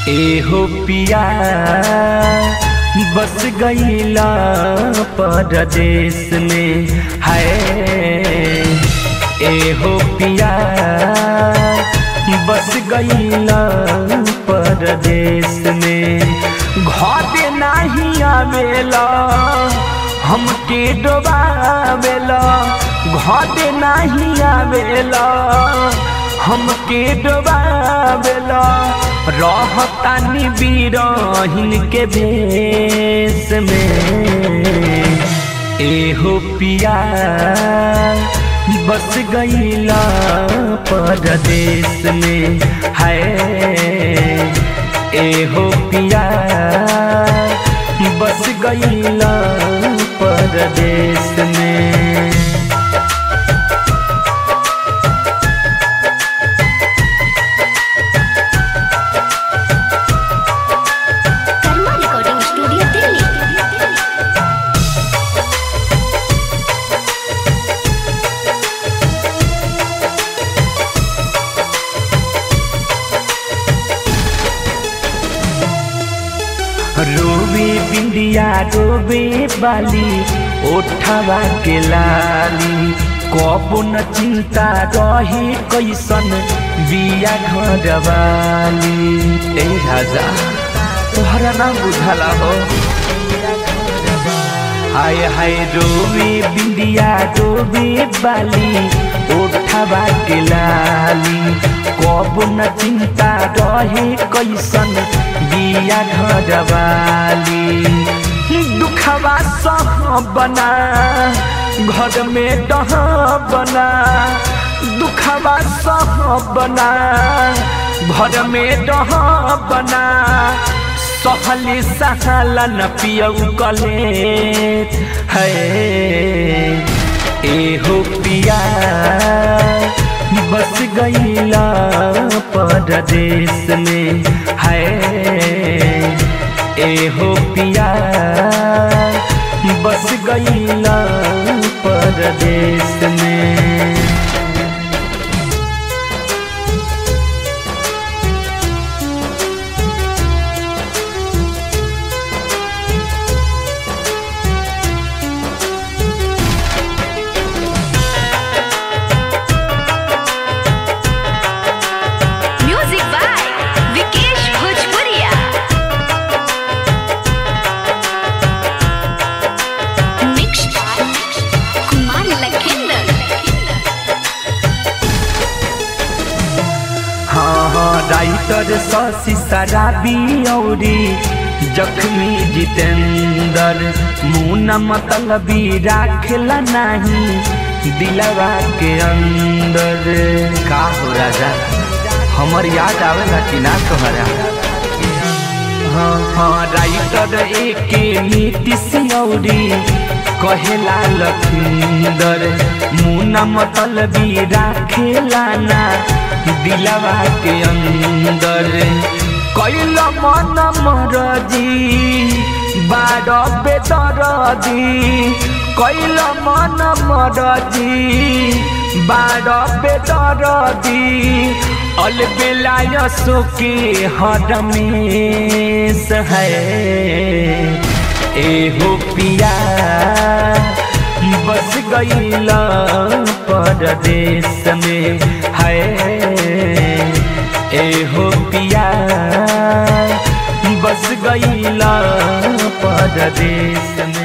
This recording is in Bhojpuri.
एहो पिया बस गईला परदेश में है एहो पिया बस गईला परदेश में घर नहीं आवेला हमके डोबावेला घर नहीं आवेला हमके डोबावेला रहतानी बीरहिन के भेष में एहो पिया बस गईला परदेश में है एहो पिया बस गईला परदेश में कर्मा रिकॉर्डिंग स्टूडियो दिल्ली रोवे बिंदिया रोवे बाली ओठवा के लाली कबो न चिंता रहे कैसन बिया घर वाली ए राजा तोहरा ना बुझला हो हाय हाय रोवे बिंदिया रोवे बाली ओठवा के लाली कबो न चिंता रहे कैसन बिया घर वाली दुखवा सह बना घर में डह बना दुखवा सह बना घर में डह बना सहली सहाला न पियऊ कले है एहो पिया बस गईला परदेश में है एहो पिया बस गईला परदेश में म्यूजिक बाय विकेश भोजपुरिया मिक्स कुमार लखिंदर हाँ हाँ राइटर शशि शराबी औरी जख्मी जितेंद्र मुना मतलबी राखेला नहीं दिलवा के अंदर का हो राजा हमर याद आवेला कि ना तोहरा हाँ हाँ राइटर एके नीतीश औरी कहेला लखिंदर मुना मतलबी राखेला ना दिलवा के अंदर कैल मन मरजी बार बेदरदी कैल मन मरजी बार बेदरदी अलबेलाय सुके हरमेश है एहो पिया बस गईला परदेश में है एहो पिया बस गईला परदेश में